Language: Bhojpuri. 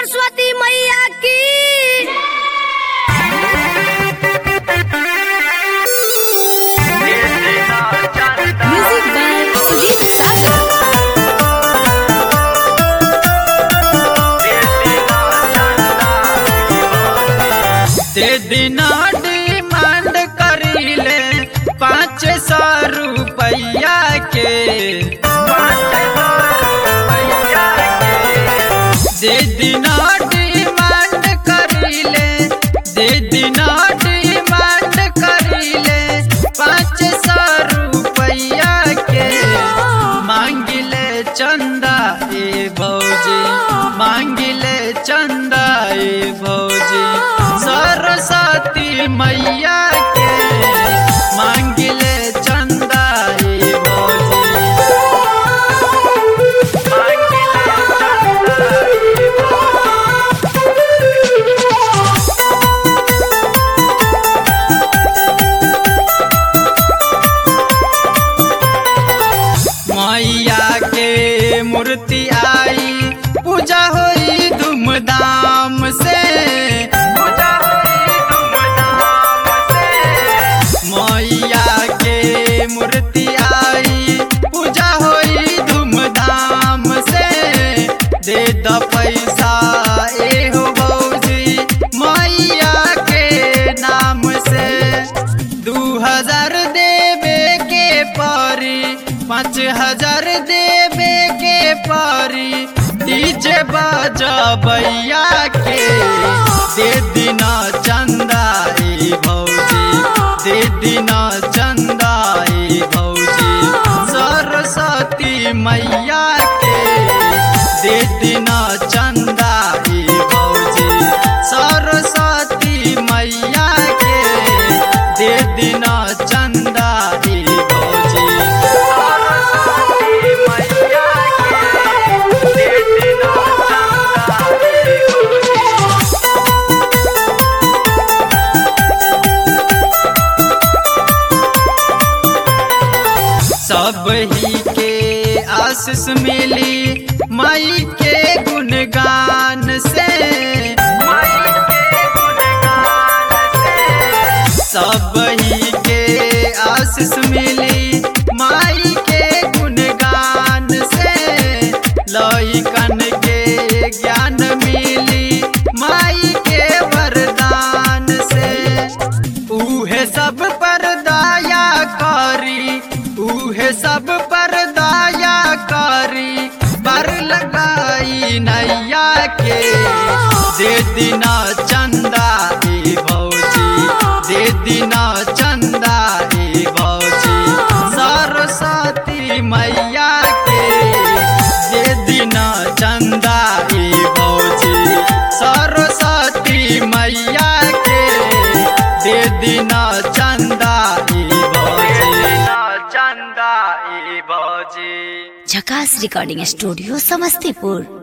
सरस्वती मैया की म्यूजिक बाय सुजीत सागर ते दिना डिमांड करीले पाँच सौ रुपया के दे दिना डिमांड करीले दे दिना डिमांड करीले पाँच सौ रुपया के मांगिले चंदा ए भौजी मांगिले चंदा ए भौजी सरस्वती मैया के मांगिले चंदा ए भौजी मांगिले चंदा ए मैया के मूर्ति आई पूजा होई धूमधाम से पूजा होई धूमधाम से मैया के मूर्ति आई पूजा होई धूमधाम से दे द पैसा ए हो बौजी मैया के नाम से दू हजार देवे के परी पाँच हजार देवे के परी डीजे बजबैया के दे दिना चंदा ए भौजी दे दिना चंदा ए भौजी सरस्वती मैया के दे दिना चंदा ए भौजी सरस्वती मैया के दे दिना चंदा ए भौजी सरस्वती मैया के दे दिना चंदा ए भौजी सब ही के आशीष मिली माई के गुणगान से माई के गुणगान से सब ही के आशीष मिली माई के गुणगान से लइकन के ज्ञान मिली माई के वरदान से उहे सब पर दया करी उहे सब पर दया करी पर लगाई नैया के दे दिना चंदा ए भौजी दे दिना चंदा ए भौजी सरस्वती मैया के दे दिना चंदा ए भौजी सरस्वती मैया के दे दिना चंदा ए भौजी चंदा ए भौजी झकास रिकॉर्डिंग स्टूडियो समस्तीपुर